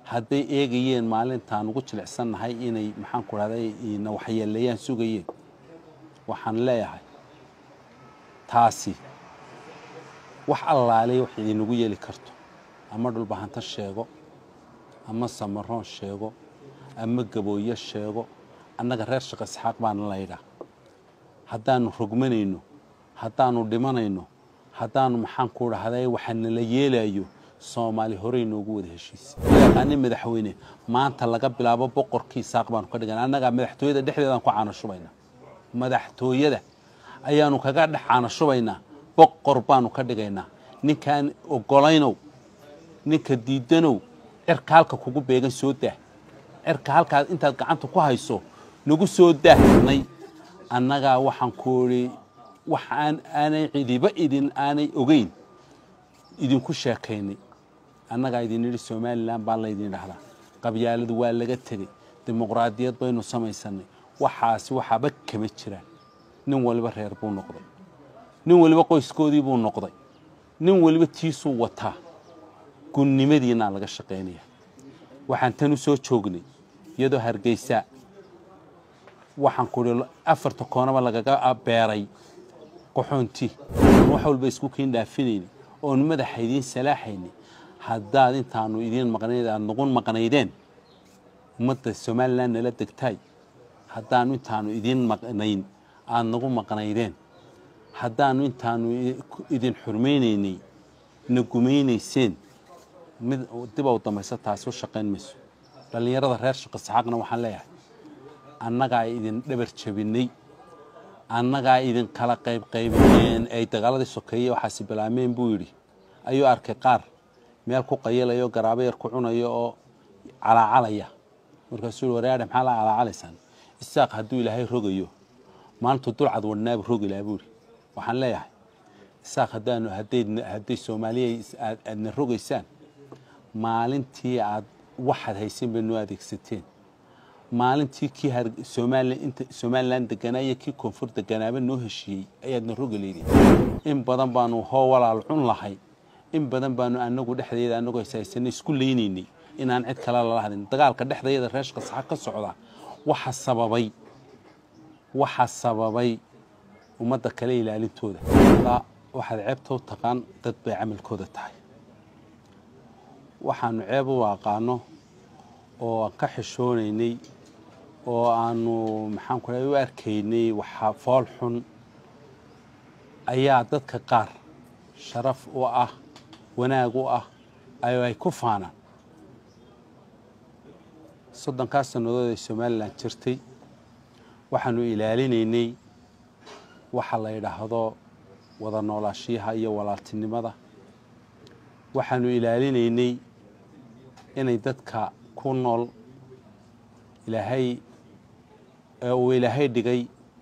hadday eegayeen maalintaan ugu jilicsannahay inay maxaan ku dhahday na waxyeeleeyaan sugayeen waxaan leeyahay taasi wax allaaley wax idinagu yeeli karto ama dhulbahanto sheego ama samaroon sheego ama gabooyo sheego annaga reer shaqa isxaaq baana laydhaa haddaanu rogmanayno haddaanu dhimanayno haddaanu maxaan ku dhahday waxaanala yeelayo soomaali horey noogu wada heshiisa yaqaani madaxweyne maanta laga bilaabo boqorkii saaq baanu ka dhigana annagaa madaxtooyada dhexdeedaan ku caanashubaynaa madaxtooyada ayaanu kaga dhex caanashubaynaa boqor baanu ka dhigaynaa ninkaan ogolaynow ninka diidanow cirka halka kugu beegan soo daah cirka halkaad intaad gacanta ku hayso nagu soo daahnay annagaa waxaan ku idhi wax aan aanay cidiba idin aanay ogeyn idinku sheekaynay annagaa idin yidhi somalilan baa laydin dhahdaa qabyaaladu waa laga tegey dimuqraadiyad baynu samaysanay waxaasi waxaaba kama jiraan nin waliba reer buu noqday nin waliba qoyskoodii buu noqday nin waliba tiisuu wataa gunnimadiinaa laga shaqaynaya waxaan tan u soo joognay iyadoo hargeysa waxaan ku idhi afarta koonaba lagaga beeray qaxoonti oon wax walba isku kiin dhaafinayni oon madaxa idiin salaaxayni haddaad intaanu idiin maqnayd aada nagu maqnaydeen ummadda somalilan nala degtaay haddaanu intaanu idiin maqnayn aada nagu maqnaydeen haddaanu intaanu idin xurmaynaynay na gumaynayseen mid dib u dambaysa taasi u shaqayn mayso dhallinyarada reer shaqa saxaaqna waxaan leeyahay annagaa idin dhabar jabinay annagaa idin kala qaybqaybineen ay dagaaladii sokeeye waxaasi bilaameen buu yidhi ayuu arkay qaar meel ku qayalayo garaabo yar ku cunayo oo calaacalaya markaasuu yihi wareadhe maxaa la calaacalaysaan isaaq hadduu ilaahay rogayo maalintuu dulcad wadhnaabu rogi lahaa buu yidhi waxaan leeyahay isaaq haddaanu hadday soomaaliya aadna rogaysaan maalintii aad waxaad haysan bay noo adeegsateen maalintii kii somalilan deganaa iyo kii koonfur deganaaba noo heshiiyey ayaadna rogi leydin in badan baanu hoo walaal cun lahay in badan baanu anagu dhexdeeda anagoo ishaysanay isku leynaynay inaan cid kale lala hadlin dagaalka dhexdeeda reeshka saxa ka socda waxa sababay waxa sababay ummadda kale ilaalintooda waxaad ceebta u taqaan dad bay camalkooda tahay waxaanu ceeb u aqaano oo aan ka xishoonaynay oo aanu maxaan ku u arkaynay waxa fool xun ayaa dadka qaar sharaf u ah wanaag u ah ayo ay ku faanaan soddonkaas sannadood ay somalilan jirtay waxaanu ilaalinaynay waxa la yidhaahdo wada noolaashiyaha iyo walaaltinimada waxaanu ilaalinaynay inay dadka ku nool ilaahay uu ilaahay dhigay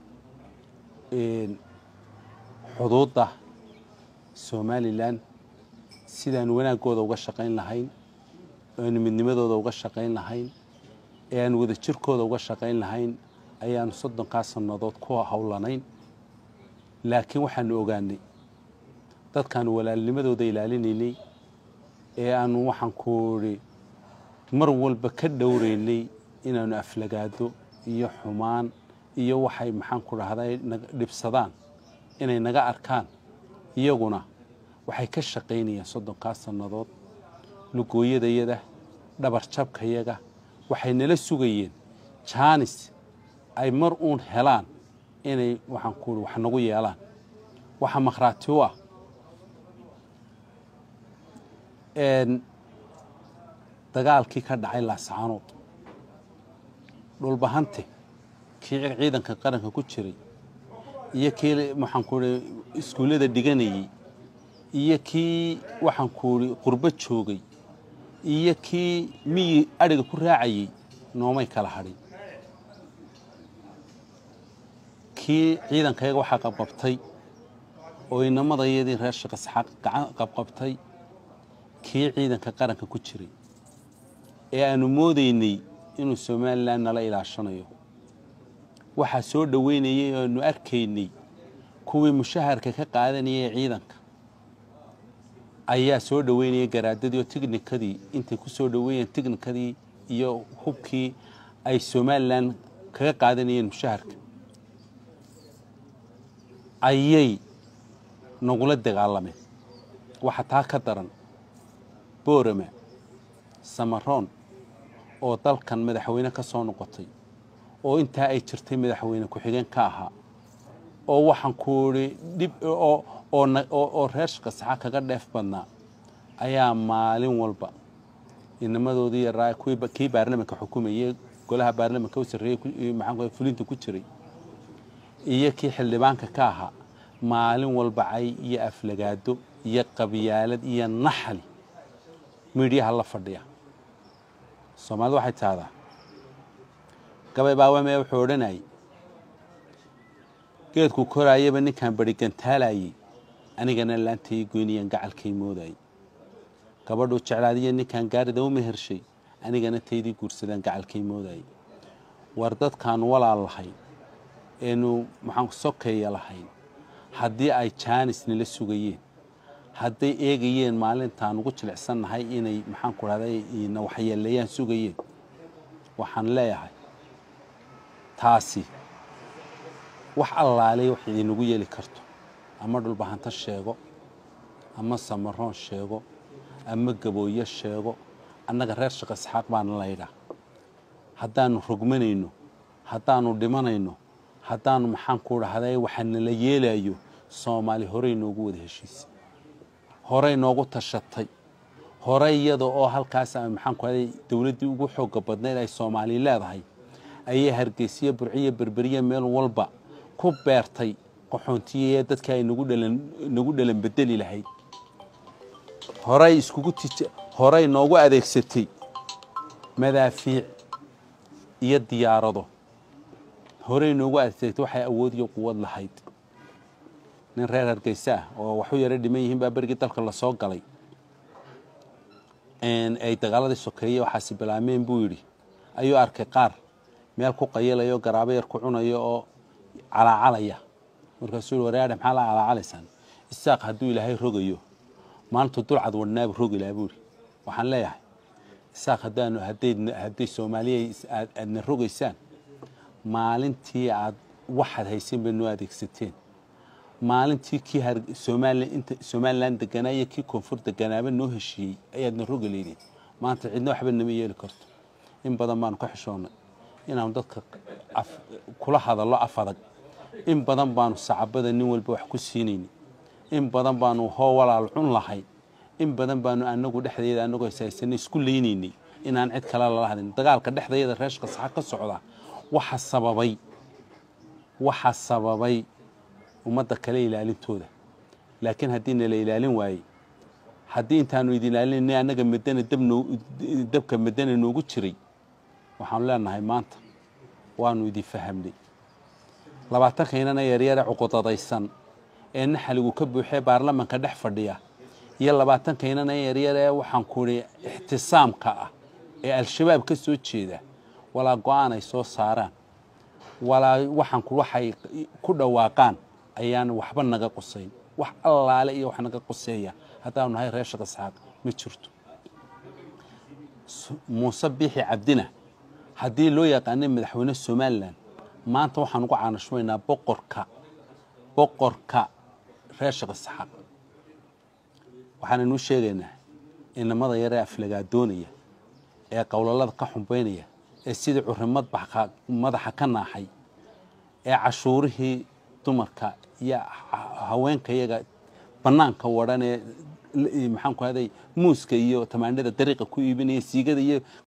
xuduudda somalilan sidaanu wanaaggooda uga shaqayn lahayn aanu midnimadooda uga shaqayn lahayn ee aanu wada jirkooda uga shaqayn lahayn ayaanu soddonkaa sannadood ku howlanayn laakiin waxaanu ogaanay dadkaanu walaalnimadooda ilaalinaynay ee aanu waxaan ku idhi mar walba ka dhowraynay inaanu aflagaado iyo xumaan iyo waxay maxaan ku dhahday dhibsadaan inay naga arkaan iyaguna waxay ka shaqaynayaan soddonkaa sannadood lugooyadayada dhabarjabkayaga waxay nala sugayeen jaanis ay mar uun helaan inay waxaan ku wax nagu yeelaan waxa makhraati u ah dagaalkii ka dhacay laascaanood dhulbahante kii ciidanka qaranka ku jiray iyo kii waxaan ku ihi iskuullada dhiganayey iyo kii waxaan ku ihi qurbo joogay iyo kii miyi adhiga ku raacayey noomay kala hadhin kii ciidankayaga waxaa qabqabtay oo inamadayadii reer shaqa saxaaq gacan qabqabtay kii ciidanka qaranka ku jiray ee aanu moodaynay inuu somalilan nala ilaashanayo waxaa soo dhoweynayay oo aanu arkaynay kuwii mushaharka ka qaadanayay ciidanka ayaa soo dhoweynaya garaadadii oo tignikadii intay ku soo dhoweeyeen tignikadii iyo hubkii ay somalilan kaga qaadanayeen mushaharka ayay nagula dagaalameen waxa taa ka daran boorama samaroon oo dalkan madaxweyne ka soo noqotay oo intaa ay jirtay madaxweyne ku-xigeen ka ahaa oo waxaan ku idhi dhib oo reer shaqasaxa kaga dheef badnaa ayaa maalin walba inamadoodii yaraa kii baarlamanka xukumayey golaha baarlamanka u sarreeyey maxaan fulinta ku jiray iyo kii xildhibaanka ka ahaa maalin walba cay iyo aflagaado iyo qabyaalad iyo naxli miidhiyaha la fadhiya soomaalida waxay tahdaa gabay baawamee wuxuu odhanayay geedku koraayaba ninkaan barigantaalayey anigana laantay goynayaan gacalkay moodayay gabadhuu jeclaadiya ninkaan gaarida u mehershay anigana taydii guursadaan gacalkay moodayay war dadkaanu walaal lahayn eenu maxaan sokeeya lahayn haddii ay jaanis nala sugayeen hadday eegayeen maalintaan ugu jilicsannahay inay maxaan ku dhahday na waxyeeleeyaan sugayeen waxaan leeyahay taasi wax allaaley wax idinagu yeeli karto ama dhulbahanto sheego ama samaroon sheego ama gabooyo sheego annaga reer shaqa isxaaq baana laydhaa haddaanu rogmanayno haddaanu dhimanayno haddaanu maxaan ku dhahday waxa nala yeelayo soomaali horey noogu wada heshiisay horey noogu tashatay horey iyada oo halkaas maxaan ku dhahday dowladdii ugu xooga badnayd ay soomaali leedahay ayay hargeysiyo burciyo berberiya meel walba ku beertay qaxoontiye dadkii ay nagu dhalan nagu dhalan bedeli lahayd horey iskugu tij horey noogu adeegsatay madaafiic iyo diyaarado horey noogu adeegsatay waxay awood iyo quwad lahayd nin reer hargeysa ah oo waxu yaro dhiman yihiin baa berigii dalka lasoo galay ay dagaaladii sokeeye waxaasi bilaameen buu yidhi ayuu arkay qaar meel ku qayilayo garaabo yar ku cunayo oo calaacalaya markaasuu yidhi wareadhe maxaa la calaacalaysaan isaaq hadduu ilaahay rogayo maalintu dulcad wadhnaabu rogi lahaa buu yidhi waxaan leeyahay isaaq haddaanu hadday hadday soomaaliya aadna rogaysaan maalintii aad waxaad haysan bay noo adeegsateen maalintii kii somalilan inta somalilan deganaa iyo kii koonfur deganaaba noo heshiiyey ayaadna rogi leydeen maanta cidna waxba nama yeeli karto in badan baanu ka xishoonnay inaanu dadka kula hadallo af adag in badan baanu sacabada nin walba wax ku siinayni in badan baanu hoo walaal cun lahayn in badan baanu anagu dhexdeeda anagoo haysanay isku leynaynay inaan cid kale lala hadlin dagaalka dhexdeeda reeshka saxa ka socda waxa sababay waxa sababay ummadda kale ilaalintooda laakiin haddii nala ilaalin waayey haddii intaanu idin ilaalinay annaga madana dabka madana noogu jiray waxaanu leenahay maanta waanu idin fahamnay labaatankainnana yaryare cuqudadaysan ee naxaligu ka buuxee baarlamanka dhex fadhiya iyo labaatankainnana yaryare waxaan ku idhi ixtisaamka ah ee al-shabaab ka soo jeeda walaa go-aan ay soo saaraan walaa waxaan ku waxay ku dhawaaqaan ayaan waxba naga qusayn wax allaale iyo wax naga quseeya haddaanu nahay reer shaqa isxaaq ma jirto muuse biixi cabdina haddii loo yaqaanay madaxweyne somalilan maanta waxaan ugu caanashmaynaa boqorka boqorka reer shaqa isxaaq waxaananuu sheegaynaa inamada yaree aflagaadoonaya ee qowlalada ka xumbaynaya ee sidii curimad madaxa ka naaxay ee cashuurihii dumarka iyo haweenka iyaga bannaanka wadhan ee maxaan ku haday muuska iyo tamaandhada dariiqa ku iibinaya siigada iyo